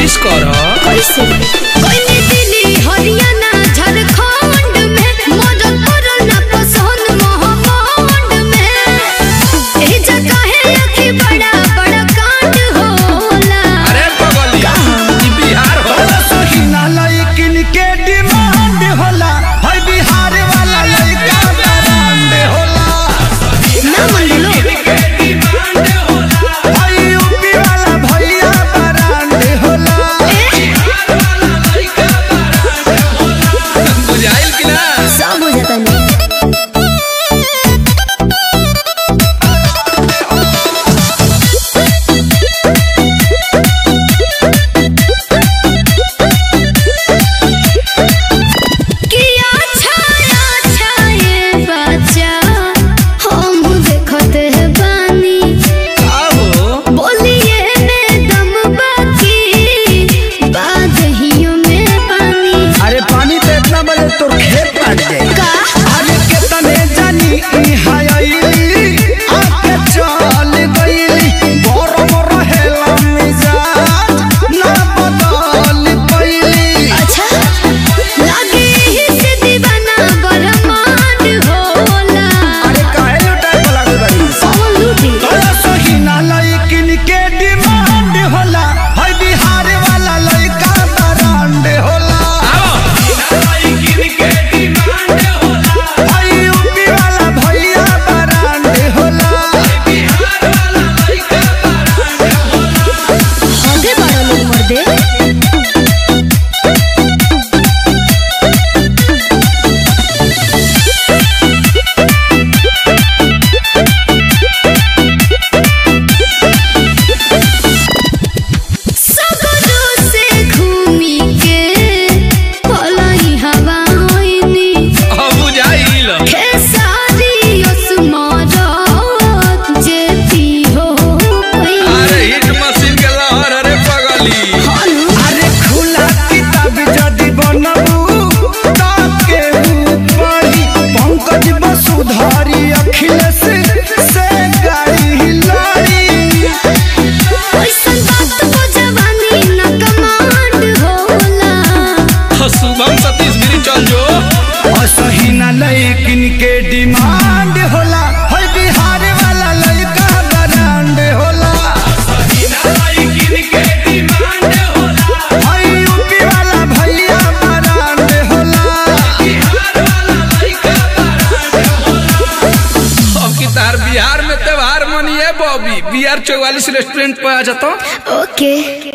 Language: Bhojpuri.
कोशिश कर कैसे कोई दिल्ली हरियाणा झारखंड में मदद करो ना पसंद महाकांड में ए जगह है अखी बड़ा बड़ा कांड होला अरे पगली ई बिहार हो सोहिना लइकिन के डिमांड होला है बिहार वाला लइका ब्रांड होला ना मन लो है यूपी वाला भैया ब्रांड होला बुझाइल कि ना सब हो जाता नहीं किया छाया छाये बच्चा हम देखते हैं बानी आहो बोलिए में दम बाकी बादहियों में पानी अरे पानी पे इतना बजे तोर खेत काट जाए का अरे कितने जानी ई हायली आके चल गईली गरम रहेला मिजाज ना बदल पईली अच्छा लगे ही से दीवाना बरमान होला अरे काहे लुटाए वाला गई कौन लूटी तोरा सोहिना लइकिन के डिमांड होला है बिहार वाला लइका ब्रांड होला है यूपी वाला भैया ब्रांड होला आगे बड़ा लोग मर दे सगरो से घूमी के पलाई हवा होइनी अब बुझाइल खेसारी ओस्मारत जेती हो अरे हिट मशीन के लहर अरे पगली अरे खुला किताब जदि बनबू ताके ऊपरी पंकज वसुधारी अखिलेश से गाड़ी लड़ी ऐसन बात को जवानी न कमांड होला शुभम सतीश गिरी चल जो असही ना लइकिन के डिमांड होला है बिहार वाला लइका ब्रांड होला है यूपी वाला भैया ब्रांड होला अब की तार बिहार में त्योहार मनिए बॉबी बिहार चौवालीस रेस्टोरेंट पे आ जाता ओके